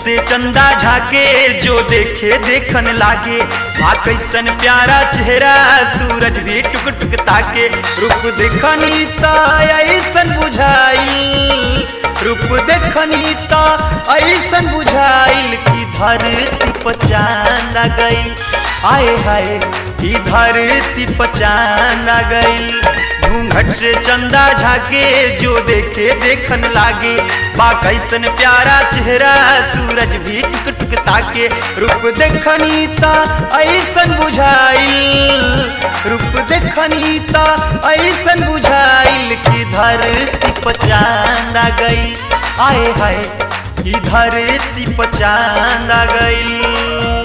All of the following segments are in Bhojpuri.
से चंदा झाके जो देखे देखन लागे आ कैसन प्यारा चेहरा सूरज भी टुक टुक ताके रूप देखनी त ऐसन बुझाइल रूप देखनी त ऐसन बुझाइल कि धरती पर चांद आ गई आए हाय कि धरती पर चांद आ गई घूंघट से चंदा झाके जो देखे देखन लागे बा कैसन प्यारा चेहरा सूरज भी टुक टुक ताके रूप देखनी त ऐसन बुझाइल रूप देखनी त ऐसन बुझाइल कि धरती पर चांद आ गई आए हाय कि धरती पर चांद आ गई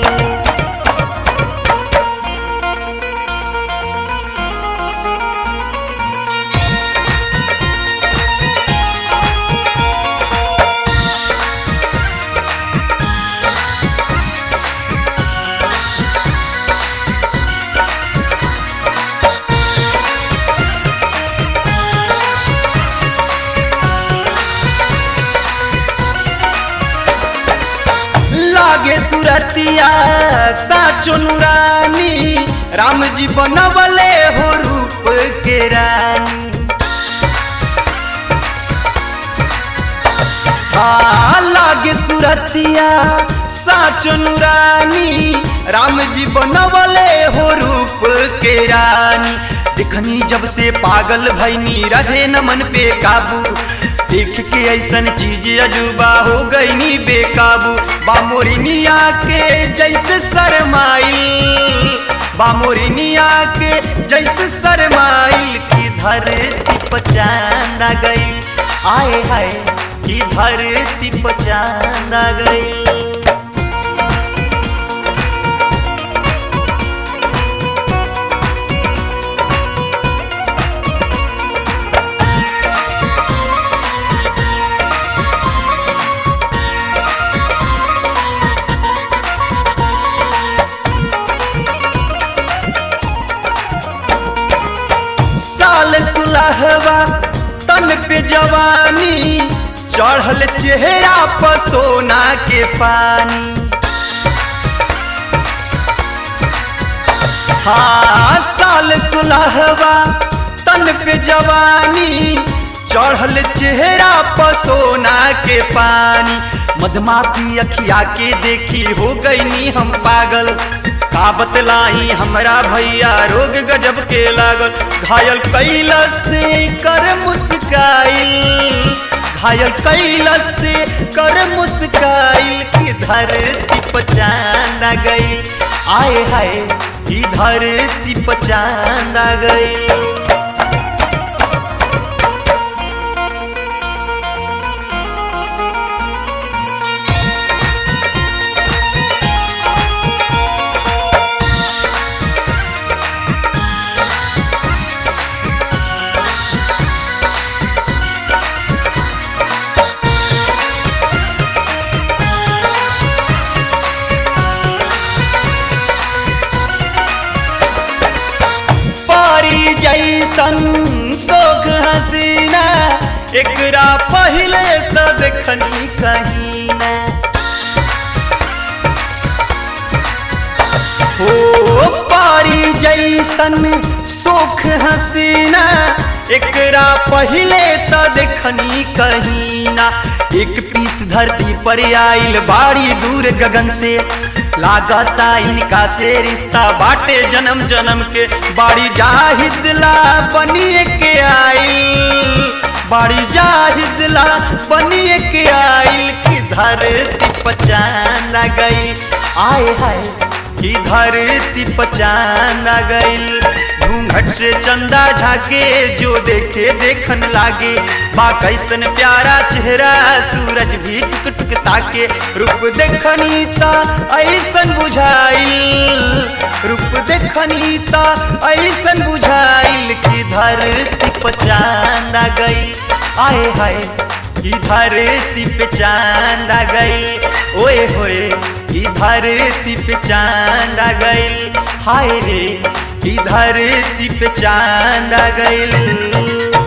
लागे सुरतिया साचो नुरानी राम जी बनवले हो रूप के रानी आ लागे सुरतिया साचो नुरानी राम जी बनवले हो रूप के रानी देखनी जब से पागल भैनी रहे न मन पे काबू देख के ऐसन चीज अजूबा हो गई नी बेकाबू बामोरिनिया के जैसे शरमाइल बामोरिनिया के जैसे शरमाइल की धरती पर चांद आ गई आए हाय की धरती पर चांद आ गई साल सुलहवा तन पे जवानी चढ़ल चेहरा पर सोना के पानी हाँ साल सुलहवा तन पे जवानी चढ़ल चेहरा पर सोना के पानी मधमाती अखिया के देखी हो गई नी हम पागल का बतलाई हमरा भैया रोग गजब के लागल घायल कैलस से कर मुस्काइल घायल कैलस से कर मुस्काइल की धरती पर चांद आ गई आए हाय की धरती पर चांद आ गई पारी जैसन सोख हसीना एकरा पहले तो देखनी कहीं ना हो पारी जैसन सोख हसीना एकरा पहले तो देखनी कहीं ना एक पीस धरती पर आइल बाड़ी दूर गगन से लागता इनका से रिश्ता बाटे जन्म जन्म के बाड़ी जाहिदला बनिए के आइल बाड़ी जाहिदला बनिए के आइल की धरती पचान आ गई आए हाय की धरती पचान आ गई घूंघट से चंदा झाके जो देखे देखन लागे बा कैसन प्यारा चेहरा सूरज भी टुक टुक ताके रूप देखनी ता ऐसन बुझाइल रूप देखनी ता ऐसन बुझाइल की धरती पर चांद आ गई आए हाय की धरती पे चांद आ गई ओए होए की धरती पे चांद आ गई हाय रे की धरती पे चांद आ गई